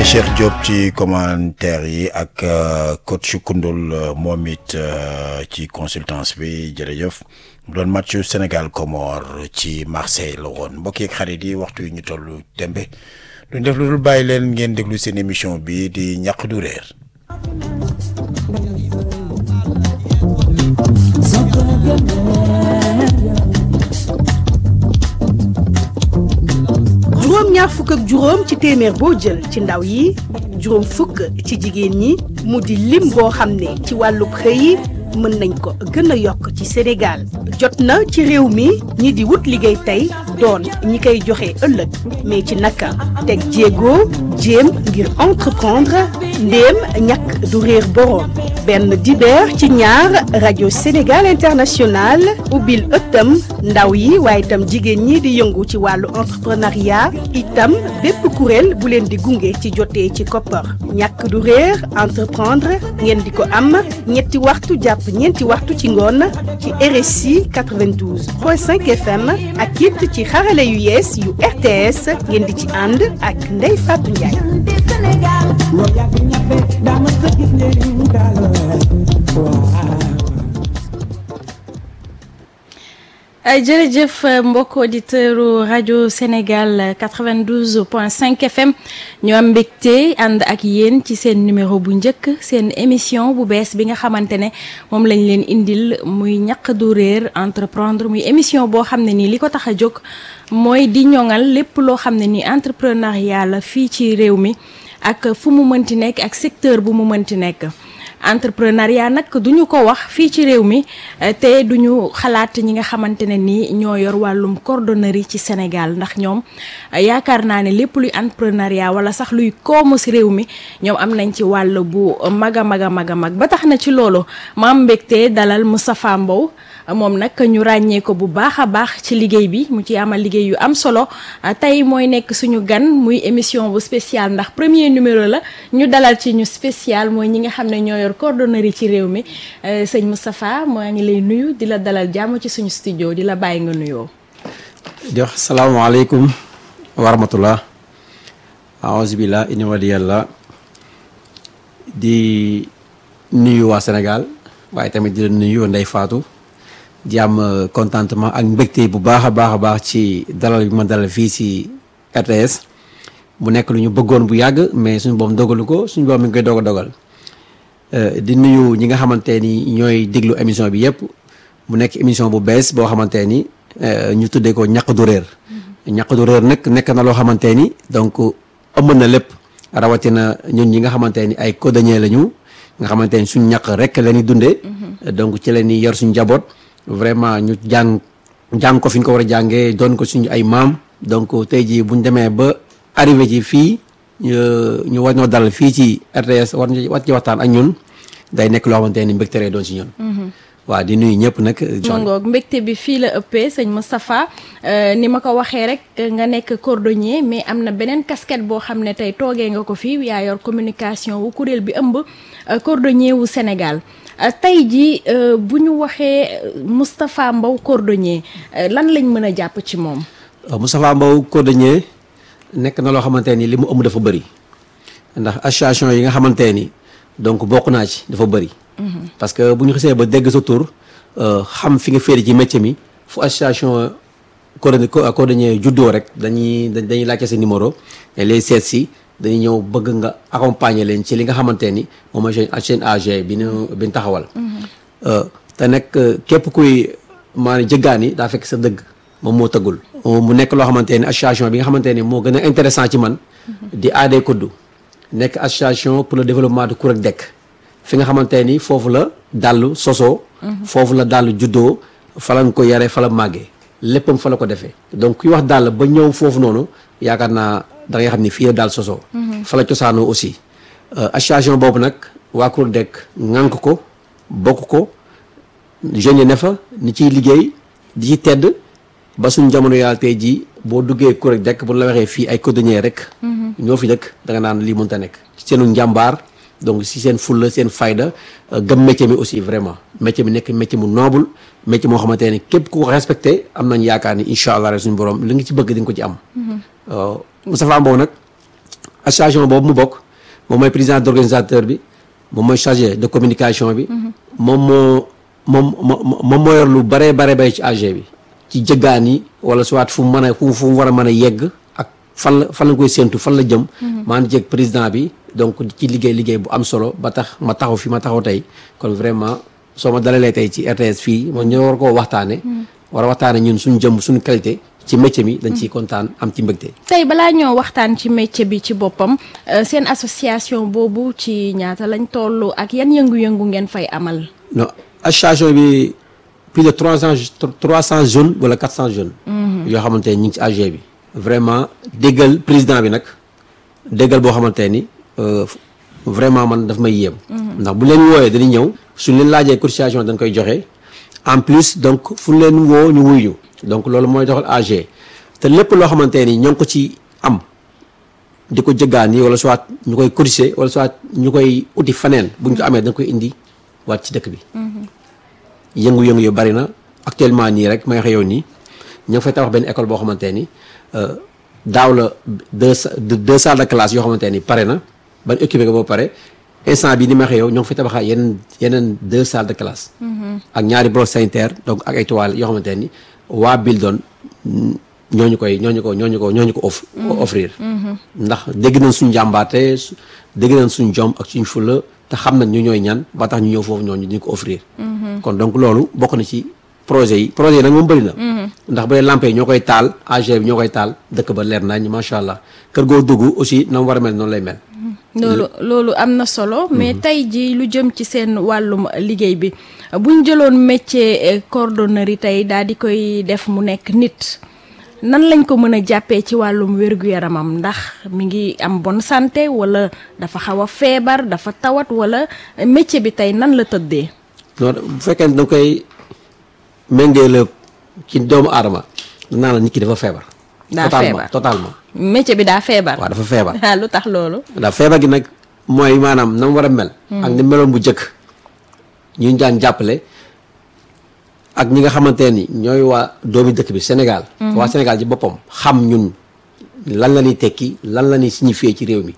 Cheikh Diop ci commentaire yi ak coach Koundoul moom it ci consultance bi jërëjëf mu doon match Sénégal Comore ci Marseille la woon mbokk yeeg xarit yi waxtu yi ñu toll tembe duñ def lu dul bàyyi leen ngeen déglu seen émission bi di ñàq du réer. juróom ñaar fukk ak juróom ci téeméer boo jël ci ndaw yi juróom fukk ci jigéen ñi mu di lim boo xam ne ci wàllub xëy mën nañ ko gën a yokk ci Sénégal jot na ci réew mi ñi di wut liggéey tey doon ñi koy joxe ëllëg mais ci naka teg jéego jéem ngir entreprendre ndéem ñàkk du réer boroom benn dibeer ci ñaar rajo Sénégal International ubbil ëttam ndaw yi waaye itam jigéen ñi di yëngu ci wàllu entrepreneuriat itam bépp kuréel bu leen di gunge ci jotee ci koppar ñàkk du réer entreprendre ngeen di ko am ñetti waxtu jàpp ñeenti waxtu ci ngoon ci RSI 92.5 FM ak it ci xarale yu yees yu RTS ngeen di ci ànd ak Ndeye Fatou Ndiaye. jërëjëf mbokk auditeurs rajo Sénégal 92.5 FM ñu am mbégte ànd ak yéen ci seen numéro bu njëkk seen émission bu bees bi nga xamante ne moom lañ leen indil muy ñaq du réer entreprendre muy émission boo xam ne nii li ko tax a jóg mooy di ñoŋal lépp loo xam ne nii entrepreneuriat la fii ci réew mi ak fu mu mënti nekk ak secteur bu mu mënti nekk. entrepreneuriat nag duñu ko wax fii ci réew mi te duñu xalaat ñi nga xamante ne ni ñoo yor wàllum cordonnerie ci Sénégal ndax ñoom yaakaar naa ne lépp luy entrepreneuriat wala sax luy koomu si réew mi ñoom am nañ ci wàll bu mag a mag a mag a mag ba tax na ci loolu ma am mbégte dalal Moustapha Mbow moom nag ñu ràññee ko bu baax a baax ci liggéey bi mu ci amal liggéey yu am solo tey mooy nekk suñu gan muy émission bu spécial ndax premier numéro la ñu dalal ci ñu spécial mooy ñi nga xam ne ñoo yor cordonnerie ci réew mi sëñ Moustapha maa ngi lay nuyu di la dalal jàmm ci suñu studio di la bàyyi nga nuyoo. di wax salaamaaleykum wa rahmatullah aouzubillah inna waliyallah di nuyu waa Sénégal waaye tamit di la nuyu Ndeye Fatou. di am contentement ak mbégte bu baax a baax a baax ci dalal bi ma dalal fii si RTS bu nekk lu ñu bëggoon bu yàgg mais suñu boom dogalu ko suñu boom mi ngi koy doog a dogal di nuyu ñi nga xamante ni ñooy déglu émission bi yëpp mu nekk émission bu bees boo xamante ni ñu tuddee ko ñaq du réer ñaq du réer nag nekk na loo xamante ni donc ëmb na lépp rawatina ñun ñi nga xamante ni ay cordonnier lañu nga xamante ni suñ ñaq rek la ñuy dundee donc ci la ñuy yor suñu njaboot vraiment ñu jàng jàng ko fi ñu ko war a jàngee doon ko suñu ay maam donc tey jii bu ñu demee ba arrivé ci fii ñu war ñoo dal fii ci RTS war war ci waxtaan ak ñun day nekk loo xamante ni mbégte doon si ñun. waaw di nuyu ñëpp nag. ngoog mbégte bi fii la ëppee sëñ Moustapha ni ma ko waxee rek nga nekk cordonnier mais am na beneen casquette boo xam ne tey toogee nga ko fii yaa yor communication wu kuréel bi ëmb cordonnier wu Sénégal. tey jii bu ñu waxee Moustapha Mbow cordonnier lan lañ mën a jàpp ci moom. Moustapha Mbow cordonnier nekk na loo xamante ni li mu ëmb dafa bëri ndax association yi nga xamante ni donc bokk naa ci dafa bëri. parce que bu ñu xisee ba dégg sa tur xam fi nga féeri ci métier mi fu association cordonnier juddoo rek dañuy dañuy laajte sa numéro et les seet si. dañuy ñëw bëgg nga accompagner leen ci li nga xamante ni moom mooy seen AG bi ñu bi ñu taxawal. te nag képp kuy maanaam jëggaani daa fekk sa dëgg moom moo tëggul. mu nekk loo xamante ni association bi nga xamante ni moo gën a intéressant ci man. di AD Kuddu. nekk association pour le développement de Kourek Dekk. fi nga xamante ni foofu la dàllu sosoo. foofu la dàllu juddoo fa lañ ko yaree fa la màggee. léppam fa la ko defee donc kuy wax dàll ba ñëw foofu noonu yaakaar naa. da ngay xam ni fii la daal sosoo fa la cosaanoo aussi association boobu nag waa Kourek Dekk ŋànk ko bokk ko jeunes yi ne fa ni ciy liggéey di ci tedd ba suñ jamono yàlla tey jii boo duggee Kourek Dekk bu la waxee fii ay cordonnier rek ñoo fi dëkk da nga naan lii mënta nekk ci seenu njàmbaar donc si seen fulla seen fayda gëm métier mi aussi vraiment métier mi nekk métier mu noble métier moo xamante ne képp ku ko respecté am nañ yaakaar ni incha allah rek suñu borom li nga ci bëgg di nga ko ci am Moustapha Mbow nag association boobu mu bokk moom mooy président d'organisateur bi moom mooy chargé de communication bi moom moo moom moom moo yor lu baree bare bay ci AG bi ci jëggaan yi wala soit fu mu mën a fu fu mu war a mën a yegg ak fan la fan la koy séentu fan la jëm maan jeg président bi donc ci liggéey liggéey bu am solo ba tax ma taxaw fi ma taxaw tey kon vraiment soo ma dalalee tey ci RTS fii moom ñoo war koo waxtaane war a waxtaane ñun suñu jëm suñu qualité ci métier mi dañ ciy kontaan am ci mbégte tey balaa ñoo waxtaan ci métier bi ci boppam seen association boobu ci ñaata lañ toll ak yan yëngu-yëngu ngeen fay amal non association bi plus de trois cent trois cent jeunes wala quatre cent jeunes yoo xamante ne ñu ngi ci AG bi vraiment déggal président bi nag déggal boo xamante ni vraiment man daf may yéem ndax bu leen wooyee dañuy ñëw suñ leen laajee cotisation dañ koy joxe en plus donc fu leen woo ñu wuy ñu donc loolu mooy doxal AG te lépp loo xamante ni ñoo ngi ko ci am di ko jëggaan yi wala soit ñu koy cotiser wala soit ñu koy uti faneen buñ ko amee dañ koy indi waat ci dëkk bi yëngu-yëngu yu bari na actuellement nii rek may waxe yow nii ñu ngi fay tabax benn école boo xamante ni daaw la deux deux salles de classe yoo xamante ni pare na ban équipé ko ba pare instant bi ni ma waxee yow ñoo ngi fay tabaxaat yeneen yeneen deux salles de classe ak ñaari bloc sanitaire donc ak ay toilettes yoo xamante ni waa Bildon ñooñu koy ñooñu ko ñooñu ko ñooñu ko off offrir ndax dégg nañ suñ jàmbaate dégg nañ suñ jom ak suñ fula te xam nañ ñu ñooy ñan ba tax ñu ñëw foofu ñooñu ñu ko offrir kon donc loolu bokk na ci projet yi projet yi nag moom bëri na ndax bu dee lampe yi ñoo koy taal AG bi ñoo koy taal dëkk ba leer nañ macha allah kër goo dugg aussi na mu war a mel noonu lay mel loolu loolu am na solo mais tey ji lu jëm ci seen wàllum liggéey bi buñ jëloon métier cordonnerie tey daal di koy def mu nekk nit nan lañ ko mën a jàppee ci wàllum wér-gu-yaramam ndax mi ngi am bonne santé wala dafa xaw a feebar dafa tawat wala métier bi tey nan la tëddee non bu fekkee ne da koy méngee la ci doomu aadama naa la nit ki dafa feebar daa totalement feebar totalement métier bi daa feebar waaw dafa feebar ah lu tax loolu ndax feebar gi nag mooy maanaam na mu war a mel ak ni meloon bu jëkk ñu daan jàppale ak ñi nga xamante ni ñooy waa doomi dëkk bi Sénégal waa Sénégal ci boppam xam ñun lan la ñuy tekki lan la ñuy signifier ci réew mi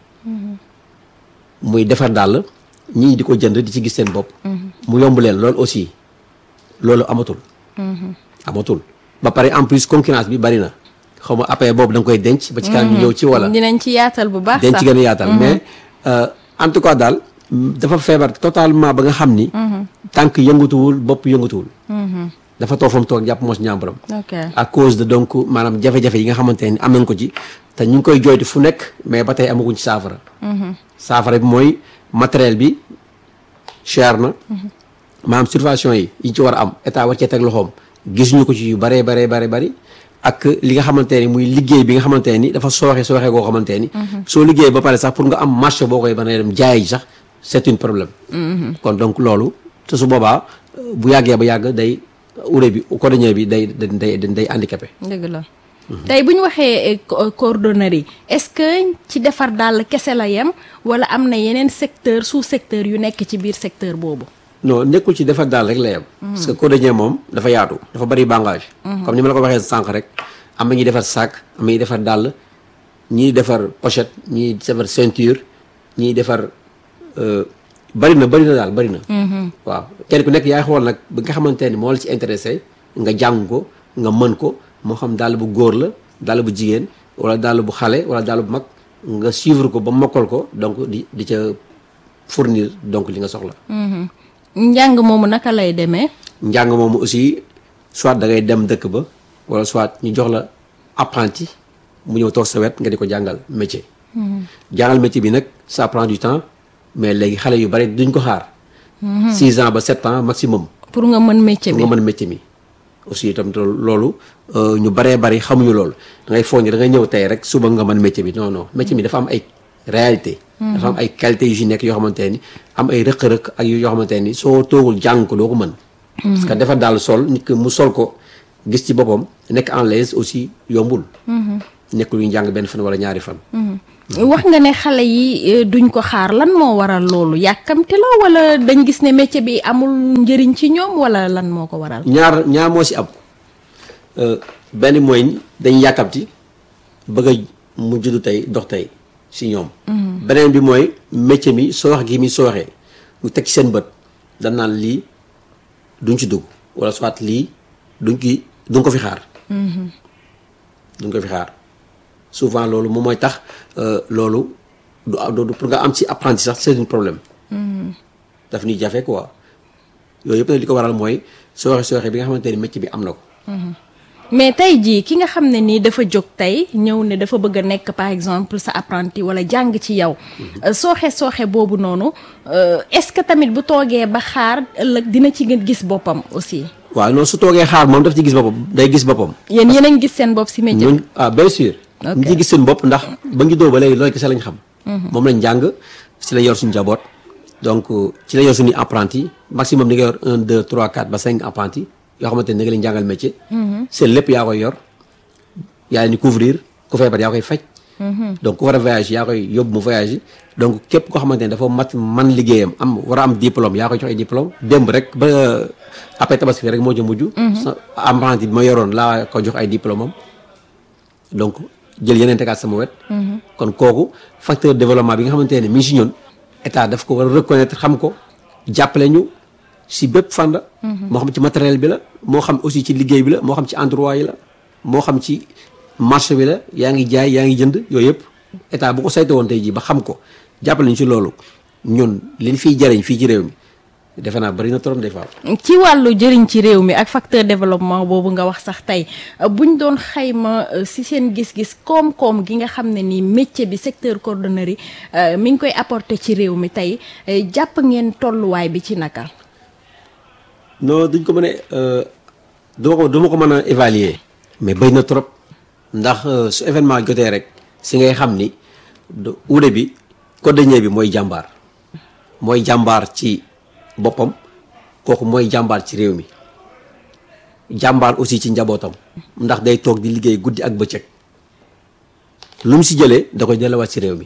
muy defar dàll ñii di ko jënd di ci gis seen bopp mu yomb leen loolu aussi loolu amatul amatul ba pare en plus concurrence bi bari na xaw ma après boobu da nga koy denc ba ci kanam ñu ñëw ci wala dinañ ci yaatal bu baax denc sax gën a yaatal mais en tout cas daal dafa feebar totalement ba nga xam ni tànk yëngatuwul bopp yëngatuwul dafa toog fa mu toog jàpp moo si ñàmbaram ok à cause de donc maanaam jafe-jafe yi nga xamante ni am nañ ko ci te ñu ngi koy jooytu fu nekk mais ba tey amaguñ ci saafara saafara bi mooy matériel bi cher na maanaam subvention yi yi ci war a am état war cee teg loxoom gisuñu ko ci yu baree baree bare bari ak li nga xamante ni muy liggéey bi nga xamante ni dafa sooxe sooxe goo xamante ni soo liggéey ba pare sax pour nga am marché boo koy mën a dem jaay ji sax c'est un problème kon donc loolu te su boobaa bu yàggee ba yàgg day urée bi cordonnier bi day day day handicapé dëgg la tey bu ñu waxee co- cordonnerie est-ce que ci defar dàll kese la yem wala am na yeneen secteur sous secteur yu nekk ci biir secteur boobu non nekkul ci defar daal rek la yem parce que cordonnier moom dafa yaatu dafa bari bangage comme ni ma la ko waxee sànq rek am na ñuy defar sac am na ñuy defar dàll ñiy defar pochette ñiy defar ceinture ñiy defar bari na bari na daal bari na waaw kenn ku nekk yaay xool nag bi nga xamante ni moo la ci intéressé nga jàng ko nga mën ko moo xam dàll bu góor la dàll bu jigéen wala dàll bu xale wala dàll bu mag nga suivre ko ba mokkal ko donc di di ca fournir donc li nga soxla njàng moomu naka lay demee njàng moomu aussi soit da ngay dem dëkk ba wala soit ñu jox la apprenti mu ñëw toog sa wet nga di ko jàngal métier. jàngal métier bi nag ça prend du temps mais léegi xale yu bari duñ ko xaar. 6 ans ba 7 ans maximum. pour nga mën métier bi nga mën métier mi. aussi itam te loolu ñu baree bari xamuñu loolu da ngay foog ni da ngay ñëw tey rek suba nga mën métier bi non non métier mi dafa am ay réalité dafa am ay qualité yu ci nekk yoo xamante ni am ay rëq-rëq ak yoo xamante ni soo toogul jàng ko doo ko mën. parce que dafa daal sol nit ki mu sol ko gis ci boppam nekk en l'aise aussi yombul. nekkul ñu jàng benn fan wala ñaari fan. wax nga ne xale yi duñ ko xaar lan moo waral loolu yàkkamte la wala dañ gis ne métier bi amul njëriñ ci ñoom wala lan moo ko waral. ñaar ñaar moo ci am benn mooy dañ yàkkamti bëgg a mu juddu tey dox tey si ñoom beneen bi mooy métier mi soox gi mi sooxee ñu teg ci seen bët dañ naan lii duñ ci dugg wala soit lii duñ ki duñ ko fi xaar duñ ko fi xaar souvent loolu moom mooy tax loolu du du pour nga am ci apprenti sax c'est un problème daf ñuy jafe quoi yooyu yëpp nag li ko waral mooy sooxe sooxe bi nga xamante ni métier bi am na ko mais tey jii ki nga xam ne nii dafa jóg tey ñëw ne dafa bëgg a nekk par exemple sa apprenti wala jàng ci yow sooxe sooxe boobu noonu est-ce que tamit bu toogee ba xaar ëllëg dina ci gën gis boppam aussi. waaw non su toogee xaar moom daf ci gis boppam day gis boppam. yéen yéen a ngi gis seen bopp si métier ñun ah bien sûr. ñu ci gis seen bopp ndax ba ngi doo ba léegi loolu kese lañ xam. moom lañ jàng si la yor suñu njaboot donc ci la yor suñuy apprenti maximum ni nga yor un deux trois quatre ba cinq apprenti yoo xamante ne da nga leen jàngal métier. seen lépp yaa koy yor yaa leen di couvrir ku feebar yaa koy faj. donc ku war a voyage yaa koy yóbbu mu voyage donc képp koo xamante ne dafa mat man liggéeyam am war a am diplôme yaa koy jox ay diplôme démb rek ba après tabaski rek moo ci mujj. sa apprenti bi ma yoroon laa ko jox ay diplôme am donc jël yeneen tegaat sama wet. kon kooku facteur développement bi nga xamante ne mi ngi si ñun état daf ko war a reconnaître xam ko jàppale ñu si bépp fànn. moo xam ci matériel bi la moo xam aussi ci liggéey bi la moo xam ci endroit yi la moo xam ci marché bi la yaa ngi jaay yaa ngi jënd yooyu yëpp état bu ko saytu woon tey jii ba xam ko jàppale ñu ci loolu ñun liñ fiy jariñ fii ci réew mi defe naa bari na trop des fois. ci wàllu jëriñ ci réew mi ak facteur développement boobu nga wax sax tey buñ doon xayma si seen gis-gis koom-koom gi nga xam ne nii métier bi secteur cordonnerie mi ngi koy apporter ci réew mi tey jàpp ngeen tolluwaay bi ci naka. non duñ ko mën a duma ko duma ko mën a évaluer mais bëri na trop ndax su événement jotee rek si ngay xam ni uude bi cordonnier bi mooy jàmbaar mooy jàmbaar ci boppam kooku mooy jàmbaar ci réew mi jàmbaar aussi ci njabootam ndax day toog di liggéey guddi ak bëccëg lu mu si jëlee da koy delluwaat ci réew mi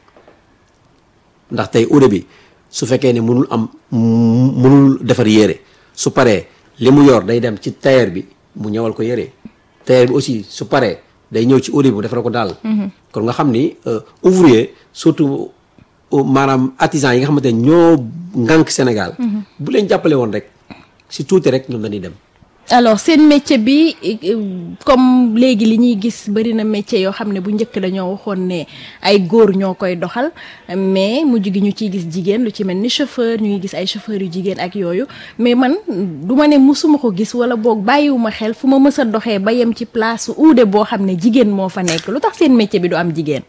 ndax tey uude bi su fekkee ne mënul am mënul defar yére su paree li mu yor day dem ci tailleur bi mu ñëwal ko yére tailleur bi aussi su paree day ñëw ci uude bi mu defal ko daal kon nga xam ni ouvrier surtout maanaam artisan yi nga xamante ne ñoo ngànk Sénégal bu leen jàppale woon rek si tuuti rek ñoom dañuy dem alors seen métier bi comme léegi li ñuy gis bari na métier yoo xam ne bu njëkk dañoo waxoon ne ay góor ñoo koy doxal mais mujj gi ñu ciy gis jigéen lu ci mel ni chauffeur ñu ngi gis ay chauffeurs yu jigéen ak yooyu mais man du ma ne musuma ko gis wala boog bàyyiwuma xel fu ma mës a doxee ba yem ci place uude boo xam ne jigéen moo fa nekk lu tax seen métier bi du am jigéen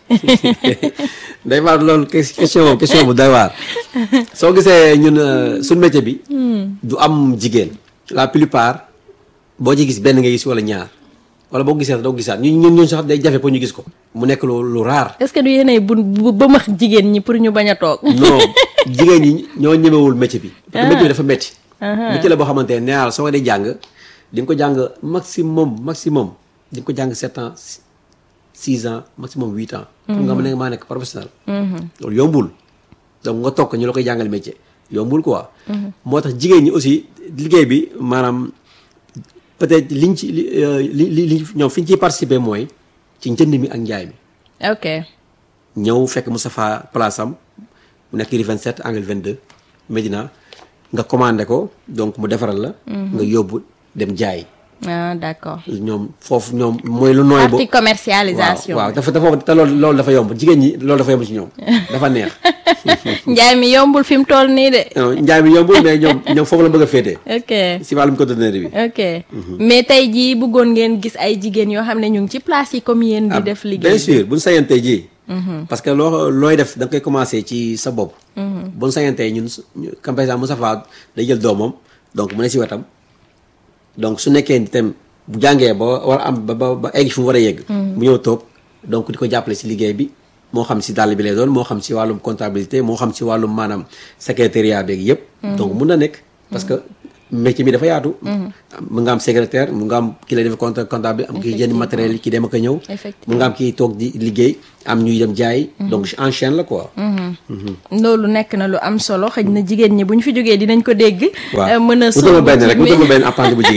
day waar loolu question question bu day waar soo gisee ñun suñ métier bi du am jigéen la plupart boo ci gis benn nga gis wala ñaar wala boo gisee doo gisaat ñun ñun ñun sax day jafe pour ñu gis ko mu nekk lu lu raar est-ce que du yéenay bu ba max jigéen ñi pour ñu bañ a toog non jigéen ñi ñoo ñemewul métier bi parce que métier bi dafa métti métier la boo xamante ne nee naa la soo ko dee jàng di nga ko jàng maximum maximum di nga ko jàng sept ans six ans maximum huit ans pour nga mën a maa nekk professionnel loolu yombul donc nga toog ñu la koy jàngal métier yombul quoi moo tax jigéen ñi aussi liggéey bi maanaam peut-être liñ ci li li li ñoom fi ñu ciy participer mooy ci njënd mi ak njaay mi ok ñëw fekk Moustapha place am mu nekk rue 27 angle 22 Médina nga commandé ko donc mu defaral la nga yóbbu dem jaay ah d'accord ñoom foofu ñoom mooy lu nooy bo partie commercialisation waaw waaw dafa dafa te loolu loolu dafa yomb jigéen ñi loolu dafa yomb ci ñoom dafa neex njaay mi yombul fi mu toll nii de njaay mi yombul mais ñoom ñoom foofu la bëgg a féetee ok si wàllum cordonnerie bi ok mais tey jii bëggoon ngeen gis ay jigéen yoo xam ne ñu ngi ci place yi comme yéen di def liggéey bien sûr buñ sayantee ji parce que loo looy def da nga koy commencer ci sa bopp buñ sayantee ñun comme par exemple Moustapha day jël doomam donc mu ne si wetam donc su nekkee itam bu jàngee ba war a am ba ba ba egg fi mu war a yegg mu ñëw toog donc di ko jàppale si liggéey bi moo xam si dàll bi lay doon moo xam si wàllum comptabilité moo xam si wàllum maanaam secrétariat beeg yëpp donc mun na nekk parce que métier mi dafa yaatu mu nga am secrétaire mu nga am ki lay def compte comptable am kii jënd matériel yi ki dem ak a ñëw mu nga am kii toog di liggéey am ñuy dem jaay donc en chaîne la quoi loolu nekk na lu am solo xëy na jigéen ñi bu ñu fi jógee dinañ ko dégg waaw mën a wutal ma benn rek wutal ma benn apprenti bu jigéen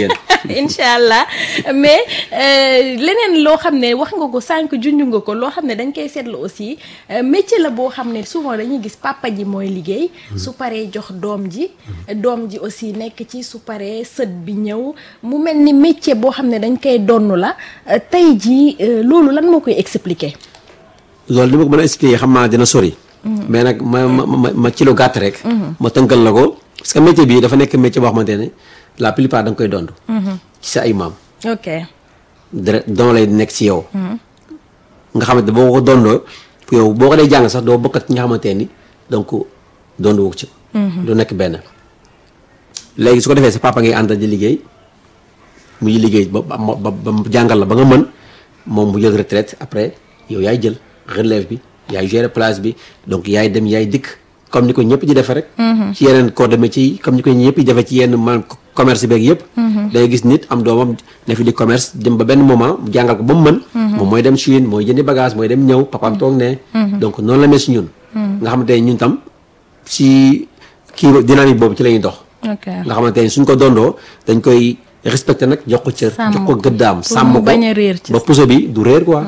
incha allah mais euh, leneen loo xam ne wax nga ko sànq junj nga ko loo xam ne dañ koy seetlu aussi euh, métier la boo xam ne souvent dañuy gis papa ji mooy liggéey. su paree jox doom ji. doom ji aussi nekk ci su paree sët bi ñëw mu mel ni métier boo xam ne dañ koy donn la euh, tey jii euh, loolu lan moo koy expliquer. loolu li ma ko mën a expliquer xam naa dina sori. mais nag ma ma ma ma ci lu gàtt rek. ma tënkal la ko parce que métier bi dafa nekk métier boo xamante ne la plupart da nga koy dond. ci sa ay maam. ok dara don lay nekk ci yow. nga xamante boo ko dondoo yow boo ko dee jàng sax doo bokkat ci nga xamante ni donc dond wu ci. du nekk benn. léegi su ko defee sa papa ngay àndal di liggéey muy liggéey ba ba ba ba jàngal la ba nga mën moom mu jël retraite après yow yaay jël relève bi yaay gérer place bi donc yaay dem yaay dikk comme ni ko ñëpp di defee rek. ci yeneen corps de métier yi comme ni ko ñëpp di defee ci yenn man commerce beeg yëpp. day gis nit am doomam ne fi di commerce dem ba benn moment mu jàngal ko ba mu mën. moom mooy dem Chine mooy jëndi bagage mooy dem ñëw papaam toog ne. donc noonu la mel si ñun. nga xamante ne ñun tam si kii dynamique boobu ci la ñuy dox. ok nga xamante ne suñ ko dondoo dañ koy respecté nag jox ko cër. Sàmm jox ko ko. gëddaam Pour sàmm mu ko bañ a réer ci ba puso bi du réer quoi.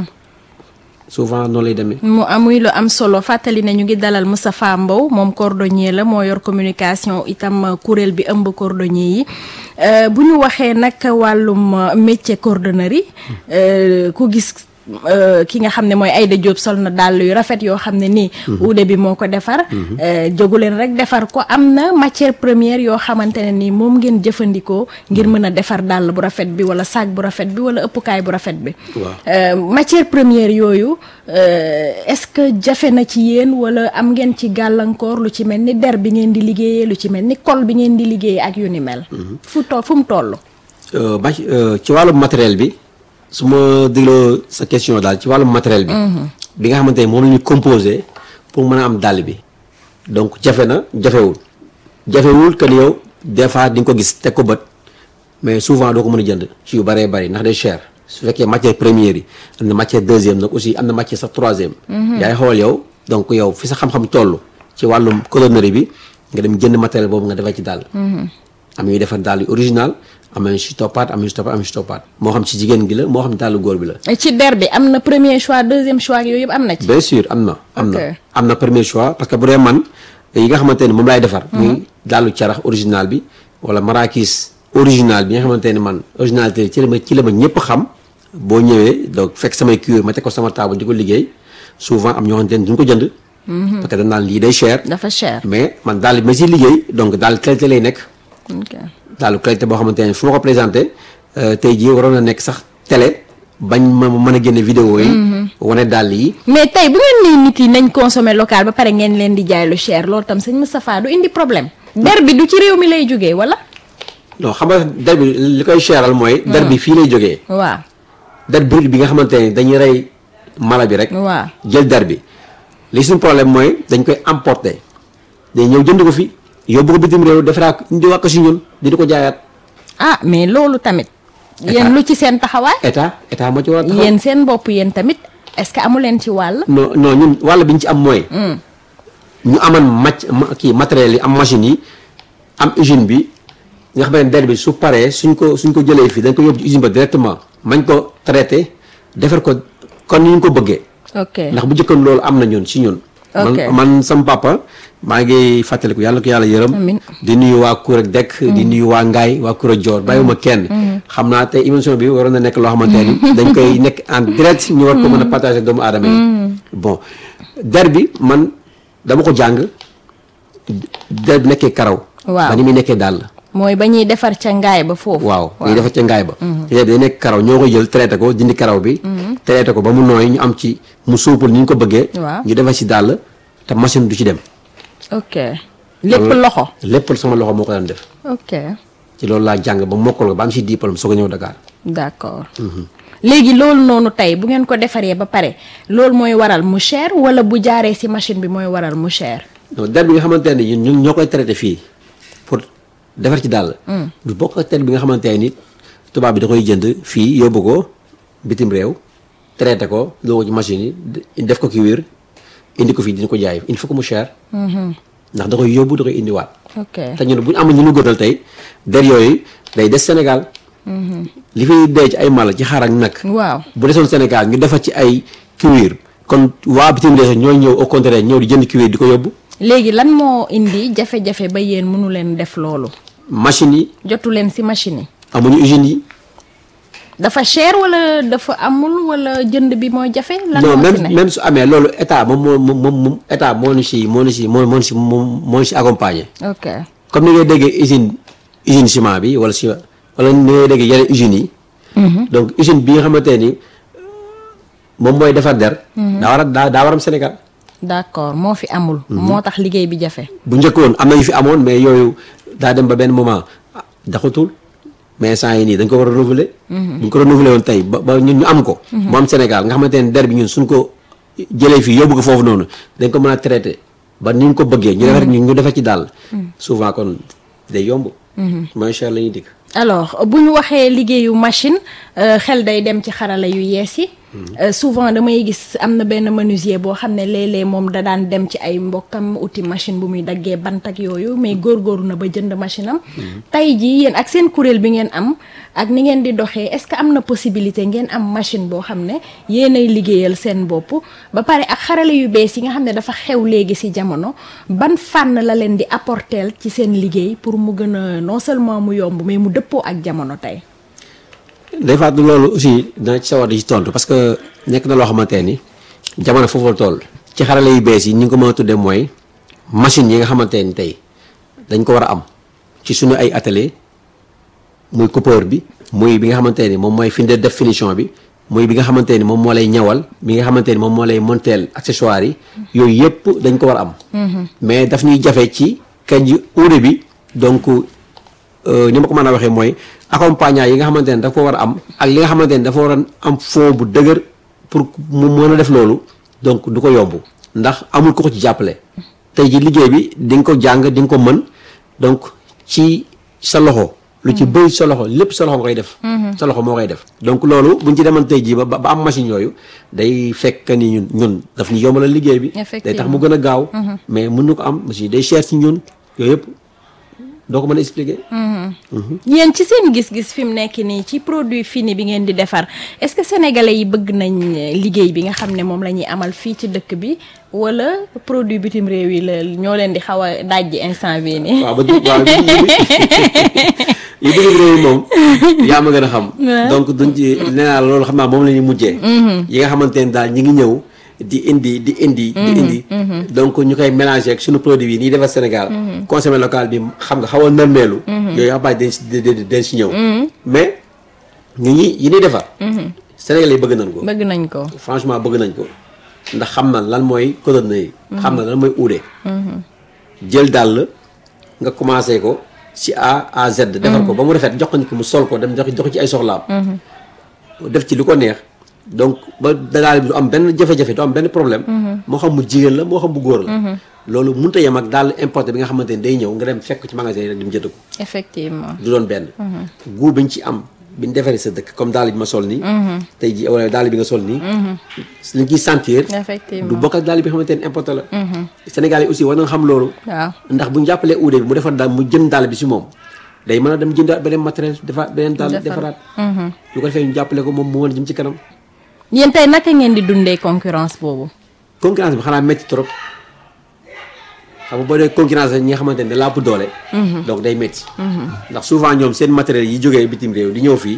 souvent noonu lay demee. mu amuy lu am solo fàttali ne ñu ngi dalal Moustapha Mbow moom cordonnier la moo yor communication itam euh, kuréel bi ëmb cordonnier yi Euh, bu ñu waxee nag wàllum euh, métier cordonnerie euh, ku gis euh, ki nga xam ne mooy Aïda Diop sol na dàll yu rafet yoo xam ne nii uude bi moo ko defar euh, jógu leen rek defar ko am na matière première yoo xamante ne nii moom ngeen jëfandikoo ngir mën a defar dàll bu rafet bi wala sac bu rafet bi wala ëppukaay bu rafet bi waaw Euh, matière première yooyu euh, est-ce que jafe na ci yéen wala am ngeen ci gàllankoor lu ci mel ni der bi ngeen di liggéeyee lu ci mel ni col bi ngeen di liggéeyee ak yu ni mel. fu to fu mu toll. Euh, ba ci wàllum matériel bi su ma dégloo sa question daal ci wàllum matériel bi. bi nga xamante ne moom la ñu composé pour mën a am dàll bi. donc jafe na jafewul jafewul que ni yow des fois di nga ko gis teg ko bët mais souvent doo ko mën a jënd ci yu bëree bëri ndax day cher su fekkee matière première yi am na matière deuxième nag aussi am na matière sax troisième. yaay xool yow donc yow fi sa xam-xam toll ci wàllum cordonnerie bi nga dem jënd matériel boobu nga defar ci dàll. am ñuy defar dàll yu original am na si toppaat am na si toppaat am na si toppaat moo xam ci jigéen gi la moo xam dàllu góor bi la. ci der bi am na premier choix deuxième choix ak yooyu yëpp am na ci. bien sûr am na. am na Ok. am na premier choix parce que bu dee man yi nga xamante ne moom laay defar. muy dàllu carax original bi wala marakis original bi nga xamante ne man originalité ci la ma ci la ma ñëpp xam boo ñëwee donc fekk samay cuir ma teg ko sama table di ko liggéey souvent am ñoo xamante ne duñ ko jënd. parce que dañ naan lii day cher. dafa cher. mais man daal bi ma si liggéey donc daal qualité lay nekk. ok daal qualité boo xamante ne fu ma ko présenté euh, tey jii waroon na nekk sax télé bañ ma mën a génne vidéo yi. wane dàll yi. mais tey bu ngeen nee nit yi nañ consommer local ba pare ngeen leen di jaay lu cher loolu tam sëñ Moustapha du indi problème. der bi du ci réew mi lay jógee wala. non xam nga der bi li koy cheral mooy. der bi fii lay jógee. waaw der brut bi nga xamante ne dañuy rey mala bi rek. waaw jël der bi li suñu problème mooy dañ koy importer day ñëw jënd ko fi yóbbu ko bitim réew defaraa ko indi ko si ñun di di ko jaayaat ah mais loolu tamit. yéen lu ci seen taxawaay. état état moo ci war a taxaw. yéen seen bopp yéen tamit est-ce que amu leen ci wàll. non non ñun wàll bi ñu ci am mooy. ñu aman mac ma- kii matériel yi am machine yi am usine bi nga xam ne der bi su paree suñ ko suñ ko jëlee fii dañ ko yóbbu ci usine ba directement mañ ko traité defar ko kon ni ñu ko bëggee. ok ndax bu njëkkoon loolu am na ñun si ñun. Ok. man man sama papa maa ngi fàttaliku yàlla ko yàlla yërëm. Amiin. di nuyu waa Koura Dekk. di nuyu waa Ngaay waa Koura Dior bàyyiwuma kenn. xam naa tey émission bi waroon na nekk loo xamante ni dañ koy nekk en direct ñu war ko mën a partager ak doomu aadama yi. bon der bi man dama ko jàng der bi nekkee karaw. Waaw. ba ni muy nekkee dàll. mooy ba ñuy defar ca ngaay ba foofu. waaw dañuy defar ca ngaay ba te day nekk karaw ñoo ko jël traité ko dindi karaw bi traité ko ba mu nooy ñu am ci mu suupul ni ñu ko bëggee Waaw. ñu defar ci dàll te machine du ci dem ok lépp Loolu- loxo. lépp sama loxo moo ko daan def ok ci loolu laa jàng ba mokkal ko ba am ci diplôme soo ko ñëw Dakar d'accord. léegi loolu noonu tey bu ngeen ko defaree ba pare loolu mooy waral mu cher wala bu jaaree ci machine bi mooy waral mu cher. non der bi nga xamante ne ñun ñun ñoo koy traité fii pour defar ci dàll du bokk ak der bi nga xamante ne nit tubaab bi da koy jënd fii yóbbu ko bitim réew traité ko loo ko ci machine yi de- def ko ki wér indi ko fii dina ko jaay il faut que mu cher ndax da koy yóbbu da koy indiwaat ok te ñun bu ñu amul ñu nu gënal tey der yooyu day des Sénégal li fiy dee ci ay mala ci xar ak nag waaw bu desoon Sénégal ñu defar ci ay cuir kon waa bitim réew ñooy ñëw au contraire ñëw di jënd cuir di ko yóbbu léegi lan moo indi jafe-jafe ba yéen mënu leen def loolu machines yi jotu leen ci machine yi amuñu usines yi dafa cher wala dafa amul wala jënd bi mooy jafe lan non moo même ci ne même su amee loolu état moom moo moom moom état moo ñu si moo ñu si moo moo ñu si moo moo ñu si accompagner ok comme ni ngay déggee usine usine ciment bi wala si wala ni ngay déggee yeneen usines yi donc usine bi nga xamante ni moom mooy defar der daa war a daa daa war am Sénégal d'accord moo fi amul moo tax liggéey bi jafe bu njëkkoon am na yu fi amoon mais yooyu daa dem ba benn moment ah, daxatul mais saa yi nii dañ ko war a renouveler bu ñu ko renouveler woon tey ba ba ñun ñu am ko mu am Sénégal nga xamante ne der bi ñun suñ ko jëlee fii yóbbu ko foofu noonu dañ ko mën a traité ba ni ñu ko bëggee ñu defar ñu defar ci daal souvent kon day yomb mooy cher la ñuy dikk alors bu ñu waxee liggéeyu machine euh, xel day dem ci xarala yu yees yi Euh, souvent damay gis am na benn menuisier boo xam ne léeg-léeg moom da daan dem ci ay mbokkam uti machine bu muy daggee bant ak yooyu mais góorgóorlu na ba jënd machine am tey jii yéen ak seen kuréel bi ngeen am ak ni ngeen di doxee est-ce que am na possibilité ngeen am machine boo xam ne yéenay liggéeyal seen bopp ba pare ak xarala yu bees yi nga xam ne dafa xew léegi ci jamono ban fànn la leen di apporter ci seen liggéey pour mu gën a non seulement mu yomb mais mu dëppoo ak jamono tey day fàttali loolu aussi dana ci sawar di ci tontu parce que nekk na loo xamante ni jamono foofu la toll ci xarale yu bees yi ni nga ko mën a tuddee mooy machine yi nga xamante ni tey dañ ko war a am ci suñu ay atelier muy coupeur bi muy bi nga xamante ni moom mooy fi de def finition bi muy bi nga xamante ni moom moo lay ñawal bi nga xamante ni moom moo lay monteel accessoires yi yooyu yëpp dañ ko war a am mais daf ñuy jafe ci kañ ji uude bi donc euh, ni ma ko mën a waxee mooy accompagnant yi nga xamante ne dafa war a am ak li nga xamante ne dafa war a am fond bu dëgër pour mu mën a def loolu donc du ko yomb ndax amul ko ko ci jàppale tey ji liggéey bi di nga ko jàng di nga ko mën donc ci sa loxo lu ci bëri sa loxo lépp sa loxo nga koy def sa loxo moo koy def donc loolu buñ ci demoon tey jii ba ba am machine yooyu day fekk ni ñun ñun daf ñu yombalal liggéey bi day tax mu gën a gaaw mais mën na ko am machine day cher ci ñun yooyu yëpp doo ko mën a expliquer yéen ci seen gis-gis fi mu nekk nii ci produit fini bi ngeen di defar est-ce que sénégalais yi bëgg nañ liggéey bi nga xam ne moom la ñuy amal fii ci dëkk bi wala produit bitim réew yi la ñoo leen di xaw a dajji instant bii nii. waaw ba waaw yi bitim réew yi moom yaa ma gën a xam donc duñ ci nee naa loolu xam naa moom la ñuy mujjee yi nga xamante ne daal ñi ngi ñëw di indi di indi di indi donc ñu koy mélanger ak suñu produit yi nii defar Sénégal consommé local bi xam nga xaw a nërmeelu yooyu xam naa dañ si dañ si ñëw mais ñu ñi yi ñuy defar Sénégal yi bëgg nañ ko bëgg nañ ko franchement bëgg nañ ko ndax xam na lan mooy cotonne yi xam na lan mooy uude jël dàll nga commencé ko ci A à Z defar ko ba mu rafet jox ko nit ki mu sol ko dem jox jox ci ay soxlaam def ci lu ko neex donc ba daal bi du am benn jafe-jafe du am benn problème moo xam mu jigéen la moo xam bu góor la loolu mënut a yem ak daal importé bi nga xamante ni day ñëw nga dem fekk ci magasin yi rek dem jënd ko effectivement du doon benn goût biñ ci am biñ defaree sa dëkk comme daal bi ma sol nii tey ji wala daal bi nga sol nii li ciy sentir effectivement du bokk ak daal bi nga xamante ni importé la Sénégal yi aussi war na xam loolu waaw ndax bu ñu jàppalee uude bi mu defar daal mu jënd daal bi si moom day mën a dem jëndaat beneen matériel defaat beneen daal defaraat lu ko defee ñu jàppale ko moom mu mën a jëm ci kanam yéen tey naka ngeen di dundee concurrence boobu concurrence bi xanaa métti trop xam nga boo dee concurrence ñi nga xamante ne da laa ëpp doole donc day métti ndax souvent ñoom seen matériel yi jógee bitim réew di ñëw fii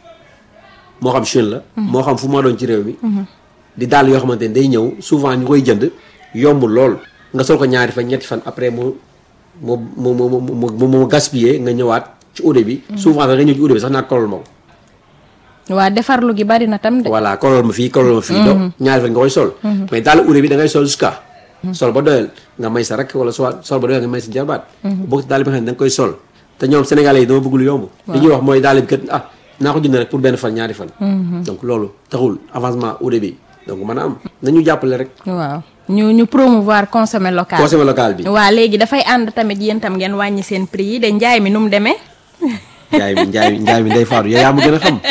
moo xam Chine la moo xam fu ma doon ci réew mi di daal yoo xamante ne day ñëw souvent ñu koy jënd yombul lool nga sol ko ñaari fan ñetti fan après mu mu mu mu mu mu mu gaspillé nga ñëwaat ci uude bi souvent sax nga ñëw ci uude bi sax naa kolol ma ko waa defarlu gi bari na tam de voilà kolol ma fii kolol ma fii donc ñaari fan nga koy sol mais daal uude bi da ngay sol jusqu'à sol ba doyal nga may sa rakk wala soit sol ba doyal nga may sa jarbaat bokk daal bi nga xam ne da nga koy sol te ñoom sénégalais yi dama bëgg lu yomb li ñuy wax mooy daal bi kat ah naa ko jënd rek pour benn fan ñaari fan donc loolu taxul avancement uude bi donc mën a am nañu jàppale rek waaw ñu ñu promouvoir consommer local consommé local bi waa léegi dafay ànd tamit yéen tam ngeen wàññi seen prix yi de njaay mi nu mu demee njaay mi njaay mi njaay mi day faatu yow yaa ma gën a xam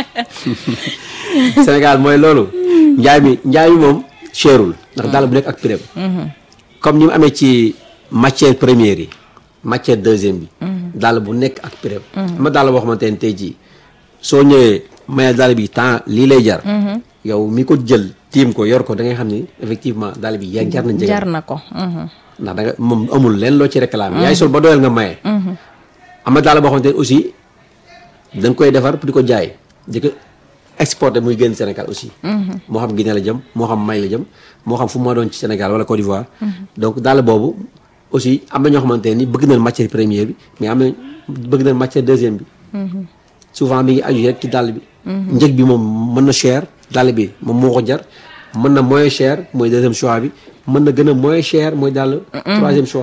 Sénégal mooy loolu njaay mi njaay mi moom cherul ndax daal bu nekk ak prix comme ni mu amee ci matière première yi matière deuxième bi daal bu nekk ak prix ma daal boo xamante ne tey jii soo ñëwee maye dàll bi temps lii lay jar yow mi ko jël tiim ko yor ko da ngay xam ni effectivement dàll bi yaa jar na njëg jar na ko. mhm. ndax da nga moom amul leen loo ci réclamer yaay sol ba doyal nga maye am na daal boo xamante ne aussi dañ koy defar pour di ko jaay di ko exporter muy génn Sénégal aussi moo xam Guinée la jëm moo xam Mali la jëm moo xam fu ma doon ci Sénégal wala Côte d'Ivoire donc daal boobu aussi am na ñoo xamante ne ni bëgg nañ matière première bi mais am na bëgg nañ matière deuxième bi souvent mi ngi aju rek ci dàll bi njëg bi moom mën na cher dàll bi moom moo ko jar mën na moins cher mooy deuxième choix bi mën na gën a moins cher mooy dàll troisième choix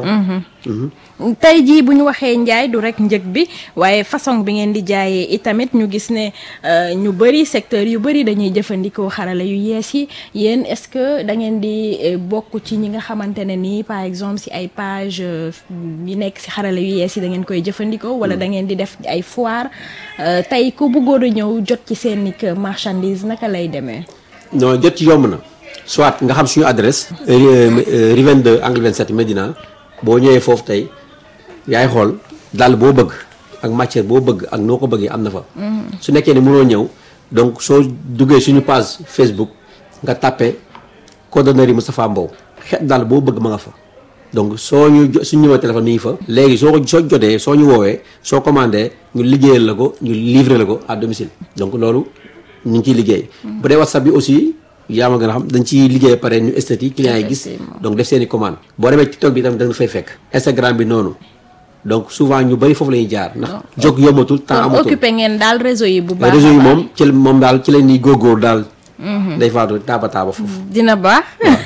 tey jii bu ñu waxee njaay du rek njëg bi waaye façon bi ngeen di jaayee itamit ñu gis ne euh, ñu bëri secteur yu bëri dañuy jëfandikoo xarala yu yees yi yéen est-ce que da ngeen di eh, bokk ci ñi nga xamante ne nii par exemple si ay page euh, yi nekk si xarala yu yees yi da ngeen koy jëfandikoo wala da ngeen di def ay foire euh, tey ku bëggoon a ñëw jot ci seen i marchandise naka lay demee. non jot ci yomb na soit nga xam suñu adresse rue 22 angle 27 Médina boo ñëwee foofu tey yaay xool dàll boo bëgg ak matière boo bëgg ak noo ko bëggee am na fa su nekkee ne mënoo ñëw donc soo duggee suñu page Facebook nga tàppe cordonnerie Moustapha Mbow xeet dàll boo bëgg ma nga fa donc soo ñu jo- suñu numéro téléphone mi ngi fa léegi soo ko soo jotee soo ñu woowee soo commandé ñu liggéeyal la ko ñu livré la ko à domicile donc loolu ñu ngi ciy liggéey bu dee WhatsApp bi aussi yaa ma gën a xam dañ ciy liggéey ba pare ñu esthétique clients yi gis Effectivement. donc def seen i commande boo demee TikTok bi tamit da nga fay fekk Instagram bi noonu donc souvent ñu bëri foofu la ñuy jaar ndax jóg yombatul temps kon amatul occupé ngeen daal réseau yi bu baax réseau a yi baax. moom ci la- moom daal ci leen ni góorgóor daal day faatu taaba taaba foofu dina baax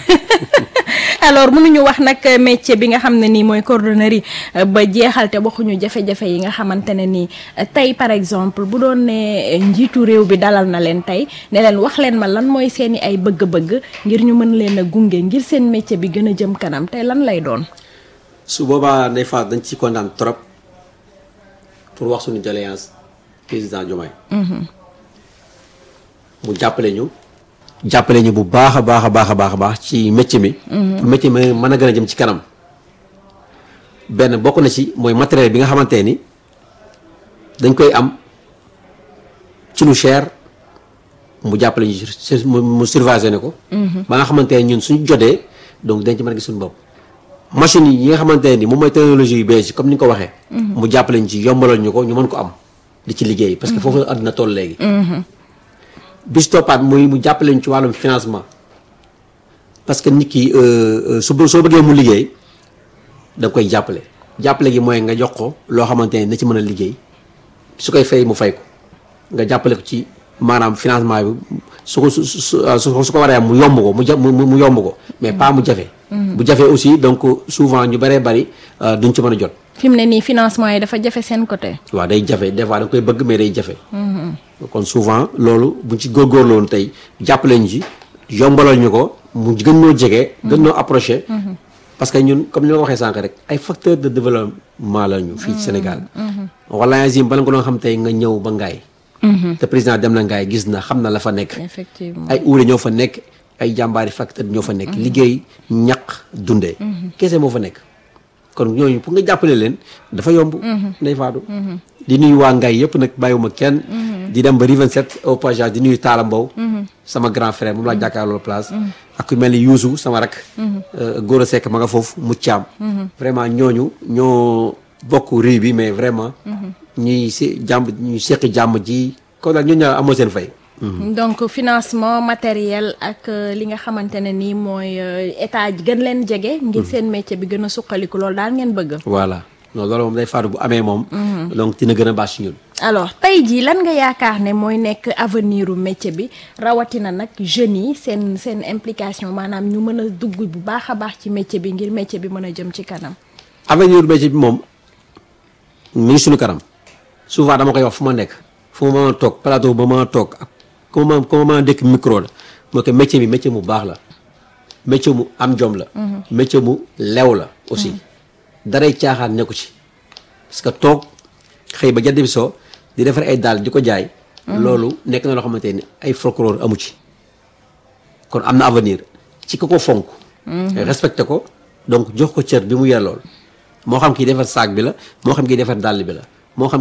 alors mënuñu wax nag métier bi nga xam ne nii mooy cordonnerie euh, ba jeexal te waxuñu jafe-jafe yi nga xamante ne nii euh, tey par exemple bu doon ne euh, njiitu réew bi dalal na leen tey ne leen wax leen ma lan mooy seeni ay bëgg-bëgg ngir ñu mën leen a gunge ngir seen métier bi gën a jëm kanam tey lan lay doon. su boobaa day faat dañ ci kontaan trop pour wax suñu doléance président Diomaye mu jàppale ñu jàppale ñu bu baax a baax a baax a baax a baax ci métier mi pour métier mi mën a gën a jëm ci kanam benn bokk na ci mooy matériel bi nga xamante ni dañ koy am ci lu cher mu jàppale ñu sur- mu mu surveiller ko ba nga xamante ne ñun suñu jotee donc dañ ci mën a gis suñu bopp machine yi nga xamante ne ni moom mooy technologie yu bees yi comme ni nga ko waxee mu jàppale ñu ci yombalal ñu ko ñu mën ko am di ci liggéey parce que foofu la àdduna toll léegi bis toppaat muy mu jàppale ñu ci wàllum financement parce que nit ki euh, euh, su bë- soo bëggee mu liggéey da nga koy jàppale jàppale gi mooy nga jox ko loo xamante ne na ci mën a liggéey su koy fay mu fay ko nga jàppale ko ci maanaam financement bi su ko su su su su ko waree am mu yomb ko mu ja mu mu yomb ko mais pas mu jafe. bu jafe aussi donc souvent ñu bëree bëri euh, duñ ci mën a jot. fi mu ne nii financement yi dafa jafe seen côté. waaw day jafe des fois da nga koy bëgg mais day jafe. kon souvent loolu buñ ci góorgóorlu woon tey jàppale ñu ci yombalal ñu ko mu gën ñoo jege. gën ñoo approché. parce que ñun comme ni ma waxee sànq rek ay facteurs de développement la ñu fii ci Sénégal. wala azim bala nga doon xam tey nga ñëw ba ngaay te président dem na ngaay gis na xam na la fa nekk. effectivement ay uure ñoo fa nekk ay jàmbaari facteur ñoo fa nekk. liggéey ñaq dundee. kese moo fa nekk. kon ñooñu pour nga jàppale leen dafa yomb. ndey faatu. di nuyu waa Ngaye yëpp nag bàyyiwuma kenn. di dem ba Rue 27 au passage di nuyu Talla Mbow. sama grand frère moom laa jàkkaarloo place. ak ku mel ni Youssou sama rak. Gora Seck ma nga foofu Muccaam. vraiment ñooñu ñoo bokk rue bi mais vraiment. ñuy si jàmm ñuy seqi jàmm ji kon daal ñooñu ñaa amoo seen fay. donc financement matériel ak euh, li nga xamante ne nii mooy euh, état gën leen jege. ngir seen métier bi gën a suqaliku loolu daal ngeen bëgg. voilà non loolu moom day faatu bu amee moom. donc dina gën a baax si ñun. alors tey jii lan nga yaakaar ne mooy nekk avenir u métier bi rawatina nag jeunes yi seen seen implication maanaam ñu mën a dugg bu baax a baax ci métier bi ngir métier bi mën a jëm ci kanam. avenir métier bi moom mi ngi suñu kanam souvent dama koy wax fu ma nekk fu ma mën a toog plateau ba ma toog ak ku ma ku ma mën a dëkk micro la moo ko métier bi métier mu baax la métier mu am jom la métier mu lew la aussi daray caaxaan nekku ci parce que toog xëy ba jant bi soo di defar ay daal di ko jaay loolu nekk na loo xamante ni ay folklore amu ci kon am na avenir ci ko ko fonk respecté ko donc jox ko cër bi mu yellool moo xam kii defar saak bi la moo xam kii defar dàll bi la moo xam